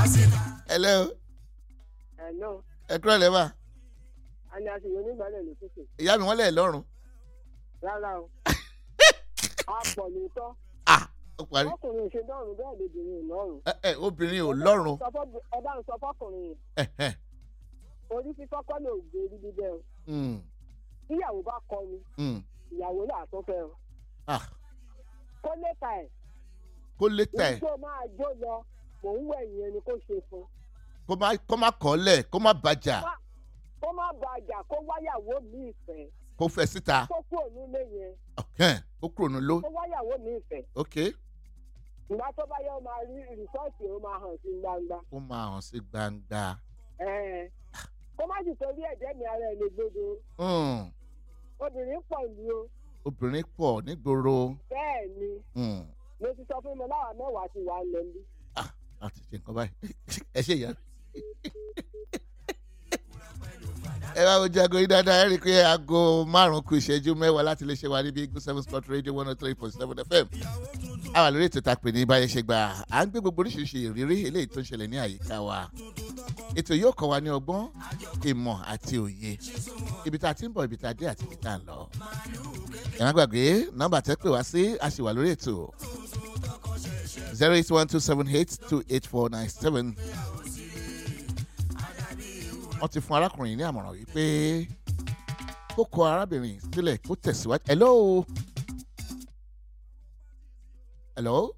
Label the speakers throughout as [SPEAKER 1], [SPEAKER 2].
[SPEAKER 1] hello
[SPEAKER 2] Hello,
[SPEAKER 1] ẹ kúrò lẹ́wà
[SPEAKER 2] a ní aṣèwé onígbàlẹ̀ ló tètè.
[SPEAKER 1] ìyá mi wọ́n lẹ̀ lọ́rùn
[SPEAKER 2] Rárá o. A pọ̀ lóòótọ́.
[SPEAKER 1] ah ó parí
[SPEAKER 2] Ọkùnrin ò ṣe dọ́rùn bẹ́ẹ̀ lóbìnrin ò lọ́rùn.
[SPEAKER 1] ẹ ẹ obìnrin ò lọ́rùn
[SPEAKER 2] Sọ fọ́- Ẹ bá ń sọ fọ́kùnrin yẹn.
[SPEAKER 1] ẹ ẹ
[SPEAKER 2] Orí fífọ́ kọ́ ló gbé orí bíbẹ́ o.
[SPEAKER 1] mm,
[SPEAKER 2] Tíyàwó bá kọ ni,
[SPEAKER 1] mm,
[SPEAKER 2] ìyàwó là tó fẹ́ o.
[SPEAKER 1] ah
[SPEAKER 2] Kó létà ẹ̀.
[SPEAKER 1] kó létà ẹ
[SPEAKER 2] Ibi tó máa jó lọ, mò ń wẹ̀ yẹn ni kó ṣe fún.
[SPEAKER 1] kó má kó má kọ́ lẹ̀ kó má bàjá
[SPEAKER 2] Kó má bàjà kó wáyàwó mi ìfẹ́.
[SPEAKER 1] kó fẹ́ síta
[SPEAKER 2] Kó kúrò nílé yẹn.
[SPEAKER 1] ọ̀kẹ́n kó kúrò nílò
[SPEAKER 2] Kó wáyàwó mi ìfẹ́.
[SPEAKER 1] ok
[SPEAKER 2] Ìgbà tó bá yẹ ó máa rí rìsọ́ọ̀tì ó máa hàn sí gbangba.
[SPEAKER 1] ó máa hàn sí gbangba
[SPEAKER 2] Ẹ̀ẹ́n. Kó má sì torí ẹ̀jẹ̀ mi ara ẹ̀ lè gbódo.
[SPEAKER 1] mm,
[SPEAKER 2] Obìnrin pọ̀ ìlú o.
[SPEAKER 1] obìnrin pọ̀ nígboro
[SPEAKER 2] Bẹ́ẹ̀ ni.
[SPEAKER 1] mm,
[SPEAKER 2] Mo ti sọ fún mi láwa mẹ́wàá ti wà lẹ́nu.
[SPEAKER 1] ah láti ṣe nǹkan báyìí ẹ ṣe ìyá ẹ bá wo jago yìí dáadáa ẹ rí i pé aago márùn-ún kù ìṣẹ́jú mẹ́wàá láti lè ṣe wa níbi igun seven sport radio one oh three point seven fm a wà lórí ètò ìtàpè ní báyẹn ṣe gbà à ń gbé gbogbo oríṣiríṣi ìrírí eléyìí tó ń ṣẹlẹ̀ ní àyíká wa ètò yóò kọ́ wa ní ọgbọ́n ìmọ̀ àti òye ibi tá a ti ń bọ̀ ibi tá a dé àti ibi tá a ń lọ ẹ má gbàgbé nọ́mbà tẹ́ pè wá sí a sì wà lórí ètò zero eight one two seven eight two eight four nine seven wọ́n ti fún arákùnrin ní àmọ̀ràn wípé kó kọ arábìnrin sílẹ̀ kó tẹ̀síwájú. hello hello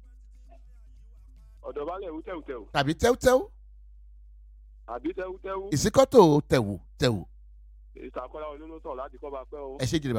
[SPEAKER 3] ọ̀dọ̀ balẹ̀ wú tẹ̀wùtẹ̀wù
[SPEAKER 1] tàbí tẹ́wútẹ́wú
[SPEAKER 3] àbí tẹ̀wùtẹ̀wù
[SPEAKER 1] ìsíkọ́tò tẹ̀wù tẹ̀wù
[SPEAKER 3] ìsàkọ́lá olólùsọ̀ láti kọ́ bá pẹ́ o.
[SPEAKER 1] ẹ ṣe jìnnà